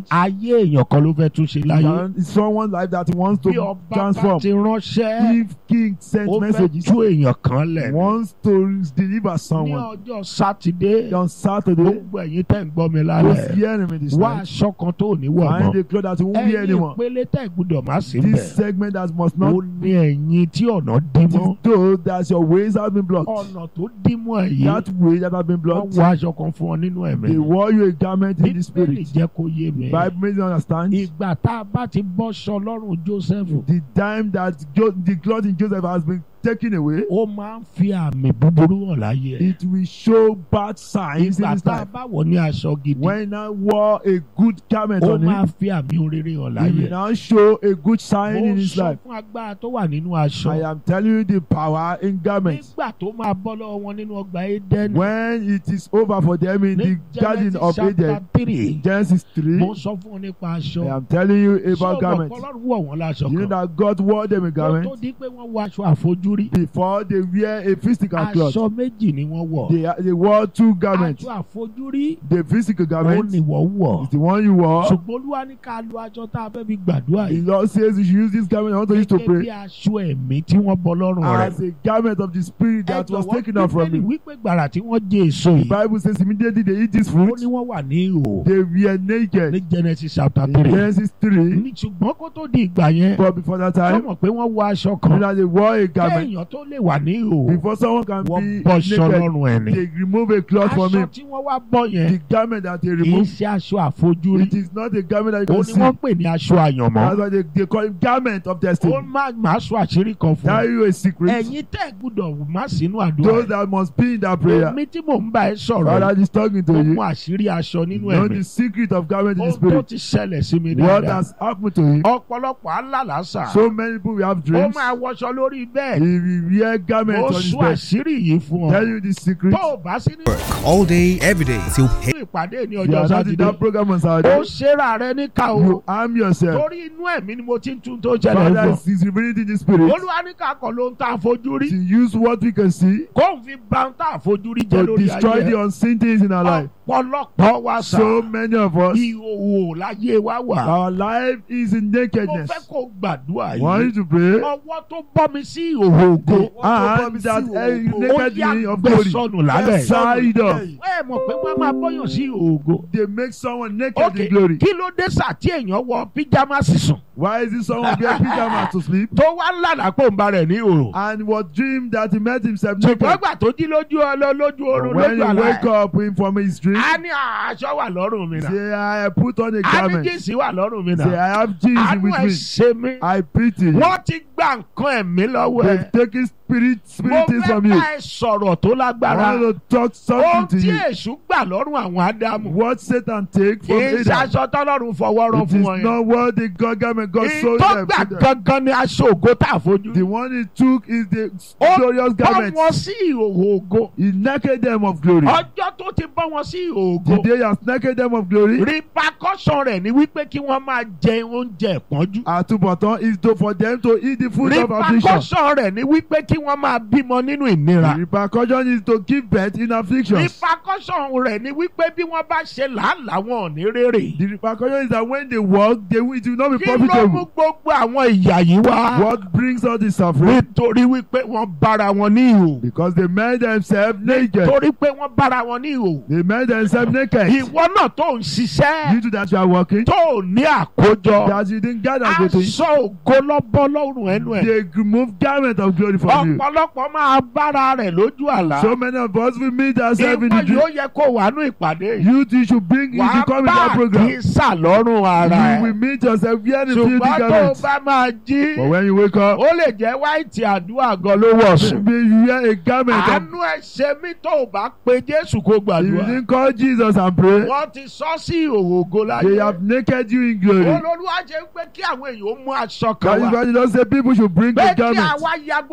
ayé èèyàn kan ló fẹ́ tún ṣe láyé And it's someone's life that he wants bí to ọba bá transform. ti ránṣẹ́ If king sends ó fẹ́ messages, tú èèyàn kan lẹ̀ ní wants to deliver ní someone ọjọ́ sátidé on Saturday, gbogbo ẹ̀yin tẹ́ ń gbọ́ mi who's lálẹ́ hearing me this wá night, aṣọ kan tó ò ní wọ̀ find mọ́ a cloth that you won't wear ẹ̀yin anymore. ìpele tẹ́ gbúdọ̀ má sí This bẹ̀ segment that must ó not ní ẹ̀yin tí ọ̀nà dí mọ́ is though that your ways have been blocked. ọ̀nà tó dí mọ́ ẹ̀yìn That way that have been wọ́n blocked, wọ aṣọ kan fún ọ nínú ẹ̀mí they wore you a garment in the bíbélì spirit. jẹ́ kó yé mi Bible makes you understand. ìgbà tá a bá ti bọ́ sọ lọ́rùn Jósẹ́fù The time that Jo- the cloth in Joseph has been taken away, ó máa ń fi àmì búburú hàn láyé ẹ̀ it will show bad signs in ìgbà his tá a life. bá wọ̀ ní aṣọ gidi When I wore a good garment ó on máa him, fi àmì oréré hàn he láyé will ẹ̀ now show a good sign mo in his sọ life. fún agbára tó wà nínú aṣọ I am telling you the power in garments. nígbà tó máa bọ́ lọ́wọ́ wọn nínú ọgbà Édẹ́nì When it is over for them in ní the garden of Genesis chapter Eden, three Genesis 3, mo sọ fún ọ nípa aṣọ I am telling you ṣé o about mọ̀ garments. Ọlọ́run wọ̀ wọ́n láṣọ You know kan that God wore them a kó tó garment di pé wọ́n wọ aṣọ àfojúrí before they wear a physical cloth. aṣọ méjì ni wọ́n wọ̀ They, they wore two garments. aṣọ àfojúrí The physical ó garment ní wọ́n wọ̀ is the one you wore. ṣùgbọ́n olúwa ní ká lo aṣọ tá a fẹ́ fi gbàdúrà The yìí Lord says you should use this garment I want to use to gẹ́gẹ́ bí pray aṣọ ẹ̀mí tí wọ́n bọ lọ́rùn rẹ̀ as a garment of the spirit that was taken out from bíbélì him. wípé gbàrà tí wọ́n jẹ èso The yìí Bible says immediately they eat this ó fruit, ní wọ́n wà ní ìhò they were ní naked. Genesis chapter In three Genesis 3, ní ṣùgbọ́n kó tó di ìgbà yẹn but before that tó time, mọ̀ pé wọ́n wọ aṣọ you kan know that they wore a garment. kéèyàn tó lè wà ní ìhò Before someone can wọ́n be bọ́ṣọ naked, lọ́rùn ẹ̀ ni they remove a cloth from aṣọ him. tí wọ́n wá bọ́ yẹn The garment that they kì í remove, ṣe aṣọ àfojúrí it is not a garment that ó you ní can see. wọ́n pè ní aṣọ àyànmọ́ That's why they, they call it garment of ó destiny. má má sọ àṣírí kan fún Tell un you a secret. ẹ̀yin tẹ́ gbúdọ̀ má sínú àdúrà Those yìí. that must be in that prayer. èmi tí mò ń bá ẹ sọ̀rọ̀ God yìí is talking to ó you. mú àṣírí aṣọ nínú Know ẹ̀mí the secret of garment in the ohun tó spirit. ti ṣẹlẹ̀ sí mi What dáadáa has happened to him? ọ̀pọ̀lọpọ̀ alálàásà So many people will have ó dreams. máa wọṣọ lórí He bẹ́ẹ̀ will wear garment ó on his sọ bed. àṣírí yìí fún Tell ọ you the secret. tó o bá sí nínú Work all day, every day till ìpàdé ní You ọjọ́ are not in sátidé that program on ó Saturday. ṣera rẹ níkà o You arm yourself. torí inú ẹ̀mí ni mo ti ń tún tó ṣẹlẹ̀ Father fún is is revealing in the spirit olúwa ní ká kọ̀ ló ń ta àfojú rí to use what we can see kó n fi ba ń ta àfojú rí jẹ́ to lórí destroy ayé the unseen things in our life. ọ̀pọ̀lọpọ̀ wa sà So many of us, ìhòòhò láyé wa wà our life is in mo nakedness. fẹ́ kó gbàdúrà Want yìí you to pray? ọwọ́ tó bọ́ mi sí ìhòòhò ògo And that uh, ó naked yá me of gbé glory. sọnù lálẹ́ Side up. ẹ mọ̀ pé wọ́n máa bọ́yàn sí ìhòòho ògo They make someone naked ok in glory. kí ló dé sà tí èèyàn wọ píjámásì sùn Why is it someone wear pyjamas to sleep? tó wá lànà pò ń ba rẹ̀ ní ìhòòhò And was dream that he met himself ṣùgbọ́n naked. gbà tó jí lójú ọlọ lójú oorun When lójú he àlá wake ẹ̀ up in from his dream, a ní aṣọ wà lọ́rùn mi náà say I put on a a ní garment. jíǹsì wà lọ́rùn mi Say náà I have Jesus àánú with ẹ̀ me. ṣe mí I pity you. wọ́n ti gba nǹkan ẹ̀mí lọ́wọ́ ẹ̀ They've taken spirit mo spirit things fẹ́ from you. bá ẹ sọ̀rọ̀ tó I lágbára want to talk ohun something to tí you. èṣù gbà lọ́rùn àwọn ádámù What Satan take kì from í ṣe Adam. aṣọ tọ́lọ́run fọwọ́ rán It fún is wọn yẹn not what the God garment God sold ìtọ́ them. gbà to them. gangan ni aṣọ ògo tá a fojú The one he took is the Ó glorious bọ́ garment. wọn sí ìhòòhò ògo He naked them of glory. ọjọ́ tó ti bọ́ wọn sí ìhòòho The ògo day he has naked them of glory. repercussion rẹ̀ ni wípé kí wọ́n máa jẹ oúnjẹ ìpọ́njú Àtúbọ̀tán is to for them to eat the food of affliction. repercussion rẹ̀ ni wípé kí wọ́n máa bímọ nínú ìnira The repercussion is to give birth in afflictions. repercussion rẹ̀ ni wípé bí wọ́n bá ṣe làálàá wọn ò ní rere The repercussion is that when they work, they will, it will not be kí ló mú profitable. gbogbo àwọn ìyà yìí wá What brings all this suffering? nítorí wípé wọ́n bára wọn ní ìhò Because they made themselves naked. torí pé wọ́n bára wọn ní ìhò They made themselves naked. ìwọ náà tó ń ṣiṣẹ́ Due to that you are working, tó ní àkójọ that you didn't gather everything. aṣọ ògo lọ́bọ́ lọ́rùn ẹnu ẹ̀ They remove garment of glory from you. ọ̀pọ̀lọpọ̀ máa bára rẹ̀ lójú àlá So many of us will meet ourselves in ìwọ the dream. yóò yẹ kó wà ní ìpàdé yìí You too should bring you wàá should come in bá that program. àkísà lọ́rùn ara You will ẹ̀ meet yourself wearing the filthy ṣùgbọ́n tó o garments. bá máa jí But when you wake up, ó lè jẹ́ wáìtì àdúrà gan ló wọ̀ sùn maybe you wear a garment of àánú ẹ̀ ṣe mí tó o bá pe Jésù kó If you gbàdúrà didn't call Jesus and pray, wọ́n ti sọ sí ìhòòhò ògo they láyé have naked you in glory. olólùwà jẹ́ pé kí àwọn èèyàn ó mú aṣọ That kan is wá why you don't say people should bring pé the kí garment. àwa ya gbogbo àwọn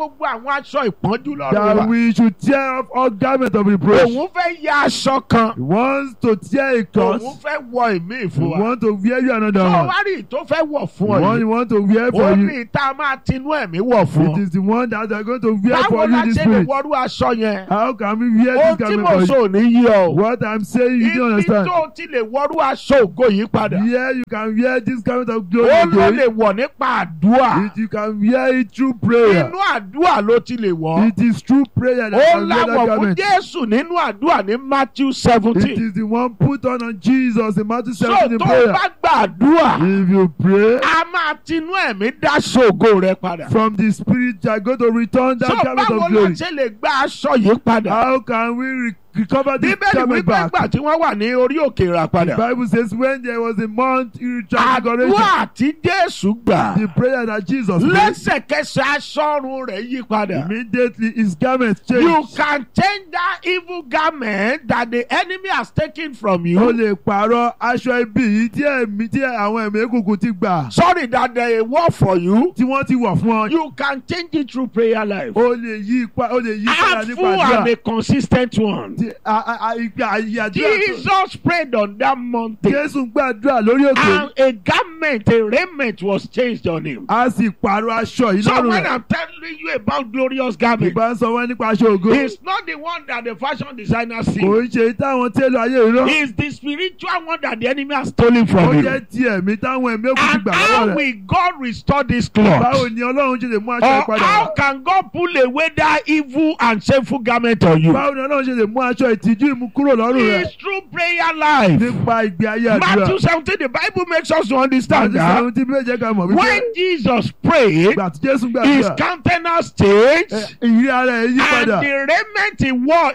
àwọn aṣọ ìpọ́njú lọ́rùn that wa. we should tear off all garments of reproach. òun fẹ́ ya aṣọ kan. He wants to tear a òun cloth. fẹ́ wọ ìmí He fún wa. wants to wear you another tó one. wá rí tó fẹ́ wọ̀ fún The ọ one you yìí. want to wear ó for you. ní ìta máa tinú ẹ̀mí wọ̀ fún It ọ. is the one that they are going to wear báwo for la you this ṣe lè spirit. wọrú aṣọ yẹn. How can we wear ohun this tí mo garment for sọ you? ò ní yí ọ. What I'm saying, you don't ibi understand. tó ti lè wọrú aṣọ ògo yìí padà. Here you can wear this garment of glory ó ló again. lè wọ̀ nípa àdúrà. It, you can wear it through prayer. inú àdúrà ló ti lè wọ̀. It is through prayer that ó you can wear that láwọ̀ fún garment. Jésù nínú àdúrà ní Matthew It seventeen. is the one put on on Jesus in Matthew so 17 in tó prayer. bá gbàdúrà If you pray a máa tinú ẹ̀mí dá ṣògo rẹ padà. from the spirit, you are going to return so that garment báwo of la glory. ṣe lè gba aṣọ yìí padà. How can we re- recover this bíbélì garment wípé back? gbà tí wọ́n wà ní orí òkè rà The padà. Bible says when there was a mount transfiguration, àdúrà tí Jésù gbà the prayer that Jesus prayed, lẹ́sẹ̀kẹsẹ̀ aṣọ́run rẹ̀ yí padà. immediately his garment You changed. can change that evil garment that the enemy has taken from O you. lè pààrọ̀ aṣọ ibi yìí tí ẹ̀mí tí àwọn ẹ̀mí egungun ti gbà Sorry that they war for you. tí wọ́n ti wọ̀ fún ọ. You can change it through prayer life. O lè yí ipa o lè yí padà Act nípa full and àdúrà. a consistent one. Ti- a- a- a- ìgbà ayé àdúrà tó- Jesus prayed on that mountain Jésù gbàdúrà lórí òkè. and a garment, a raiment was changed on him. A sì pààrọ̀ aṣọ yìí So lọ́rùn when rẹ̀. I'm telling you about glorious garment, Ìbá ń sọ wọ́n nípa aṣọ ògo. it's not the one that the fashion designer see. Kò ń ṣe táwọn télò ayé ìrọ́. It's the spiritual one that the enemy has stolen Ó from you. jẹ́ ti ẹ̀mí táwọn ẹ̀mí òkú ti And gbà how lọ́wọ́ rẹ̀. will God restore this Báwo cloth? ni Ọlọ́run ṣe lè mú aṣọ Or ìpadà how wá? can God pull away that evil and shameful garment on you? Báwo ni Ọlọ́run ṣe lè mú aṣọ ìtìjú ìmú kúrò lọ́rùn rẹ̀? It's through prayer life. Nípa ìgbé ayé àdúrà. Matthew 17, the Bible makes us to understand Àti that sẹ́wọ́n tí méje ká mọ̀ wípé when Jesus prayed, ìgbà tí Jésù his gbàdúrà. countenance changed ẹ, Ìrírí ara ẹ̀ yí and padà. the raiment he wore